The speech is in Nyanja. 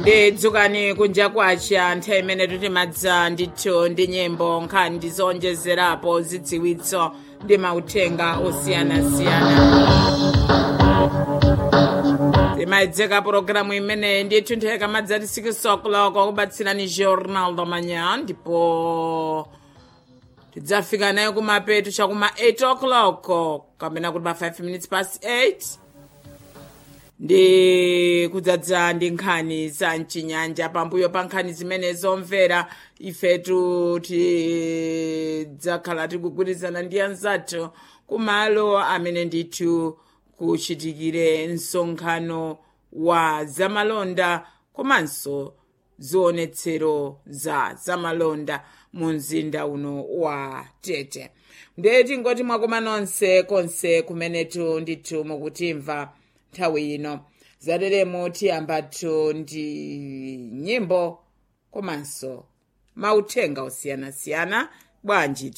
ndidzukani kunja kwacha nthawi imene tutimadza ndithu ndi nyimbo nkhani ndizonjezerapo zidziwitso ndi mauthenga osiyanasiyana timayedzeka pologalamu imene ndithu nthawi kamadzati 6 o'clock kubatsirani jornal da manhã ndipo tidzafika nayo kumapeto chakuma 8 o'clock kapena kuti pa 5 minutes past 8 ndi kudzadza ndi nkhani za mchinyanja pambuyo pa nkhani zimene zomvera ifetu tidzakhala tikugwirizana ndi anzathu kumalo amene ndithu kuchitikire msonkhano wa zamalonda komanso zionetsero za zamalonda mu mzinda uno wa tete ndiye tingoti mwakoma nonse konse kumenetu ndithu mukutimva nthawi ino zateremo tiyambatu ndi nyimbo komanso mauthenga osiyanasiyana bwanji